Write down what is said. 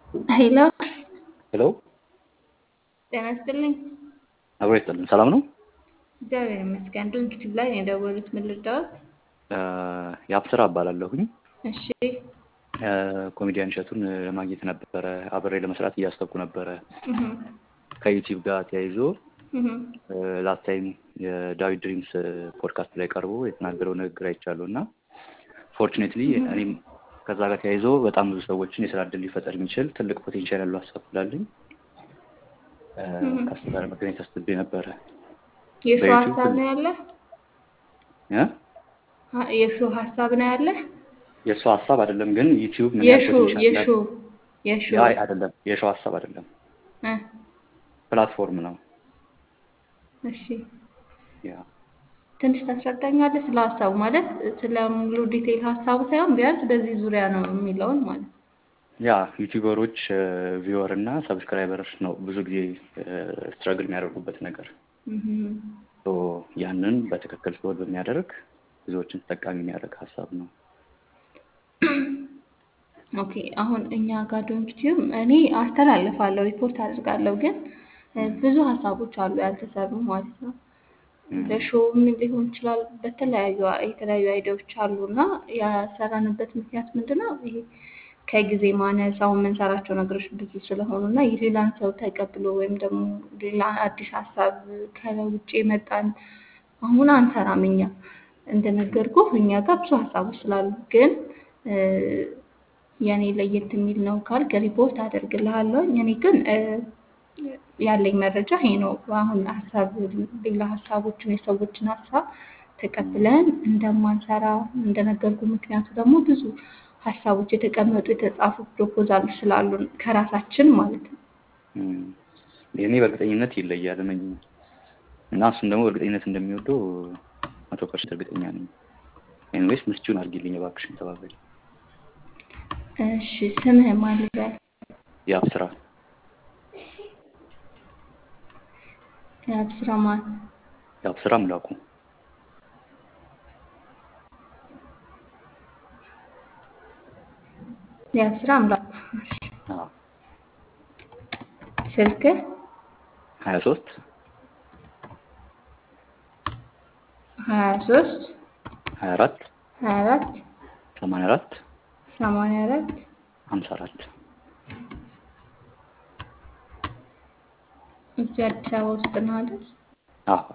ሄሎ ሄሎ ጤና ይስጥልኝ። አብሮ ይስጥልን። ሰላም ነው? እግዚአብሔር ይመስገን። ድርጅት ላይ ነው የደወሉት። ምን ልርዳዎት? የአብስራ እባላለሁኝ። እሺ ኮሜዲያን እሸቱን ለማግኘት ነበረ አብሬ ለመስራት እያሰብኩ ነበረ። እህ ከዩቲዩብ ጋር ተያይዞ እህ ላስት ታይም የዳዊት ድሪምስ ፖድካስት ላይ ቀርቦ የተናገረው ንግግር አይቻለሁ እና ፎርቹኔትሊ እኔም ከዛ ጋር ተያይዞ በጣም ብዙ ሰዎችን የስራ እድል ሊፈጠር የሚችል ትልቅ ፖቴንሻል ያለው ሀሳብ ስላለኝ ከሱ ጋር መገናኘት አስቤ ነበረ። የሱ በዩቲዩብ ሀሳብ ነው ያለ እ? ሀ- የሱ ሀሳብ ነው ያለ የእሱ ሀሳብ አይደለም ግን ዩቲዩብ ምን ያህል የሹ ፖቴንሻል የሹ እንዳለው የሹ ያ አይደለም የሸው ሀሳብ አይደለም እ ፕላትፎርም ነው። እሺ ያ ትንሽ ታስረዳኛለህ ስለ ሀሳቡ ማለት ስለ ሙሉ ዲቴይል ሀሳቡ ሳይሆን ቢያንስ በዚህ ዙሪያ ነው የሚለውን ማለት ነው። ያ ዩቲዩበሮች ቪወር እና ሰብስክራይበር ነው ብዙ ጊዜ ስትረግል የሚያደርጉበት ነገር እህ ሶ ያንን በትክክል ሶልቭ የሚያደርግ ብዙዎችን ተጠቃሚ የሚያደርግ ሀሳብ ነው። ኦኬ አሁን እኛ ጋር ዶንኪቲዩብ እኔ አስተላልፋለሁ ሪፖርት አድርጋለሁ፣ ግን እ ብዙ ሀሳቦች አሉ ያልተሰሩ ማለት ነው። በሾውም ሊሆን ይችላል በተለያዩ የተለያዩ አይዲያዎች አሉ እና ያሰራንበት ምክንያት ምንድን ነው? ይሄ ከጊዜ ማነስ አሁን የምንሰራቸው ነገሮች ብዙ ስለሆኑ እና የሌላን ሰው ተቀብሎ ወይም ደግሞ ሌላ አዲስ ሀሳብ ከውጭ የመጣን አሁን አንሰራም። እኛ እንደነገርኩህ እኛ ጋር ብዙ ሀሳቦች ስላሉ ግን እ የኔ ለየት የሚል ነው ካልክ ሪፖርት አደርግልሃለሁ። እኔ ግን እ ያለኝ መረጃ ይሄ ነው። አሁን ሀሳብ ሌላ ሀሳቦችን የሰዎችን ሀሳብ ተቀብለን እንደማንሰራ እንደነገርኩ ምክንያቱ ደግሞ ብዙ ሀሳቦች የተቀመጡ የተጻፉ ፕሮፖዛሎች ስላሉን ከራሳችን ማለት ነው። እም፣ የእኔ በእርግጠኝነት ይለያል እመኝ እና እሱም ደግሞ በእርግጠኝነት እንደሚወደው መቶ ፐርሰንት እርግጠኛ ነኝ። ኤኒዌይስ ምስቹን አድርጊልኝ እባክሽን ተባበሪ። እሺ ስምህ ማን ልበል? የአብ ስራ የአብስራ ማን? የአብ ስራ ምላኩ የአብስራ አምላክ። አዎ፣ ስልክህ ሀያ ሶስት ሀያ ሶስት ሀያ አራት ሀያ አራት ሰማንያ አራት ሰማንያ አራት ሀምሳ አራት እዚህ አዲስ አበባ ውስጥ ነው አይደል? አዎ